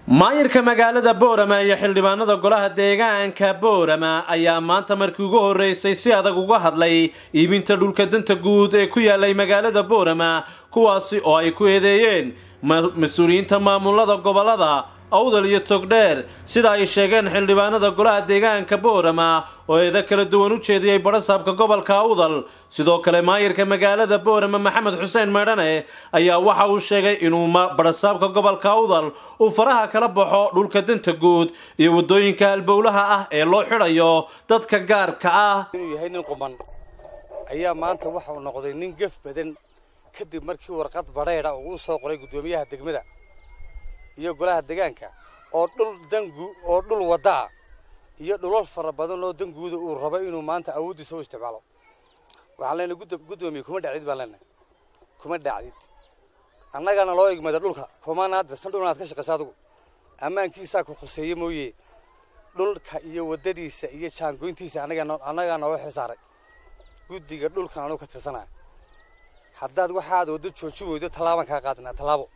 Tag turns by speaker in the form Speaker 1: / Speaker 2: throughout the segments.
Speaker 1: maayirka magaalada boorama iyo xildhibaanada golaha deegaanka boorama ayaa maanta markii ugu horreysay si adag uga hadlay iibinta dhulka danta guud ee ku yaalay magaalada boorama kuwaasi oo ay ku eedeeyeen mas-uuliyiinta maamulada gobolada awdal iyo togdheer sida ay sheegeen xildhibaanada golaha deegaanka boorama oo eeda kala duwan u jeediyey badhasaabka gobolka awdal sidoo kale maayirka magaalada boorama maxamed xuseen meedhane ayaa waxa uu sheegay inuu badhasaabka gobolka awdal uu faraha kala baxo dhulka danta guud iyo waddooyinka halbowlaha ah ee loo xidhayo dadka gaarka ah
Speaker 2: inuu yahay nin quman ayaa maanta waxa uu noqday nin gef badan kadib markii warqad badheedha uu u soo qoray guddoomiyaha degmada iyo golaha deegaanka oo dhul dangu oo dhul waddaa iyo dhulal fara badan oo danguuda uu rabo inuu maanta awooddiisa u isticmaalo waxaan leenahay guddoomiye kuma dhacdid baan leenahay kuma dhacdid annagana loo igmada dhulka kumaanaad dirsan dhul inaad ka shaqaysa adigu ammaankiisaa ku khuseeye mooye dhulka iyo waddadiisa iyo jaangoyntiisa annagaa nooga xil saaray guddiga dhulkan anugu ka tirsanaya haddaad waxaad waddo joojin weydo tallaabaan kaa qaadinaa tallaabo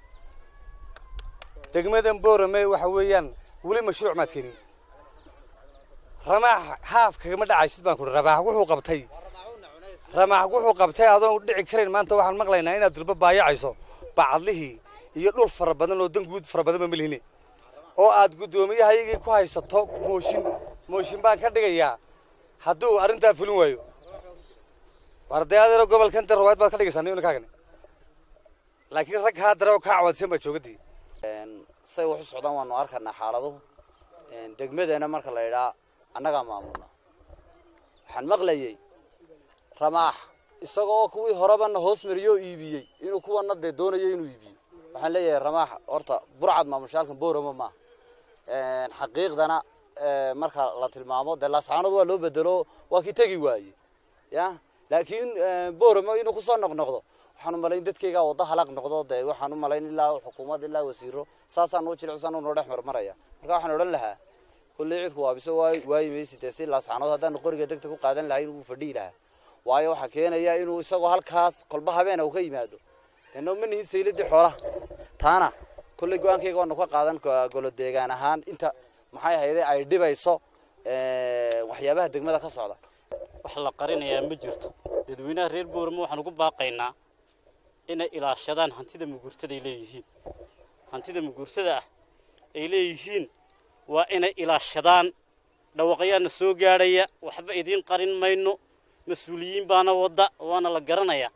Speaker 2: degmadan boorame waxa weeyaan weli mashruuc maad keenin ramaax haaf kagama dhacaysid baan kuhi ramaax wuxuu qabtay ramaax wuxuu qabtay adoon dhici karayn maanta waxaan maqlaynaa inaad durba baayacayso bacadlihii iyo dhul fara badan oo dan guud fara badan ba melihine oo aad guddoomiyahayagii ku haysato mooshin mooshin baan ka dhigayaa hadduu arrintaa fulin waayo wardayadeero gobolkan de rawaad baad ka dhigaysaa ninkaagan laakiin rag haa dare oo kaa cawadsan baa joogadii
Speaker 3: say wax u socdaan waanu arkanaa xaaladuhu degmadana marka la yidhaa annagaa maamulna waxaan maqlayey ramaax isaga oo kuwii horebana hoos mariyoo iibiyey inuu kuwana dee doonayo inuu iibiyo waxaan leeyahay ramaax horta burcad maamushaalkan boorama maaha xaqiiqdana marka la tilmaamo dee laascaanood waa loo bedelo waa kii tegi waaye ya laakiin boorama inuu kusoo noqnoqdo waxaan u malayn dadkaygaa waddo halaq noqdo dee waxaan u malayn ilaa xukuumad ilaa wasiiro saasaan noo jilicsan noo dhex marmaraya marka waxaan odhan lahaa kulley cidku waabiso waayi maysi dee si laascaanood haddaanu qoriga degta ku qaadan lahayn wuu fadhihi lahaa waayo waxaa keenaya inuu isagoo halkaas kolba habeena uu ka yimaado dee noo ma nihin sayladii xoolaha taana kulley go-aankayga waanu ka qaadan golo deegaan ahaan inta maxay ahayde ay dhibayso waxyaabaha degmada ka socda
Speaker 4: wax la qarinayaa ma jirto dadweynaha reer boorama waxaan ugu baaqaynaa inay ilaashadaan hantida muguurtada ay leeyihiin hantida muguurtada ah ay leeyihiin waa inay ilaashadaan dhawaqyaana soo gaadhaya waxba idiin qarin mayno mas-uuliyiin baana wadda waana la garanayaa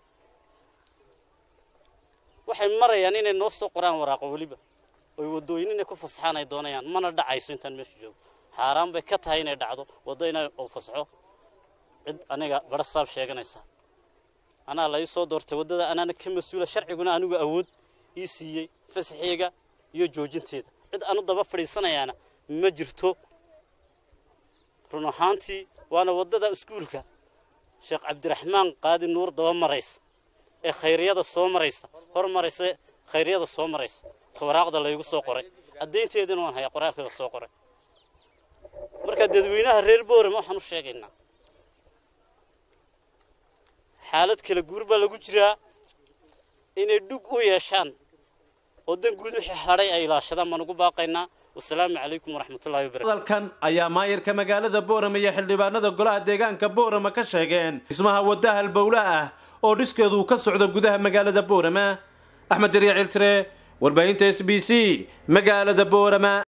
Speaker 4: waxay marayaan inay noo soo qoraan waraaqo weliba oy waddooyin inay ku fasaxaan ay doonayaan mana dhacayso intaan meesha joogo xaaraan bay ka tahay inay dhacdo waddo inay u fasaxo cid aniga badhasaab sheeganaysa anaa la ii soo doortay waddada anaana ka mas-uula sharciguna anigu awood ii siiyey fasaxeega iyo joojinteeda cid aanu daba fadhiisanayaana ma jirto run ahaantii waana waddada iskuulka sheekh cabdiraxmaan qaadi nuur daba maraysa ee khayriyada soo maraysa hor maraysa khayryada soo maraysa tawaraaqda laygu soo qoray caddaynteedina waan hayaa qoraalkeeda soo qoray marka dadweynaha reer boorama waxaan u sheegaynaa xaalad kala guur baa lagu jiraa inay dhug u yeeshaan oo dan guud wixii hadhay ay ilaashadaan baan ugu baaqaynaa wasalaamu calaykum waraxmatullahi wabarakatu
Speaker 1: hadalkan ayaa maayirka magaalada boorama iyo xildhibaanada golaha deegaanka boorama ka sheegeen dhismaha wadda halbowle ah oo dhiskeedu ka socdo gudaha magaalada boorama axmed dariya ciltire warbaahinta s b c magaalada boorama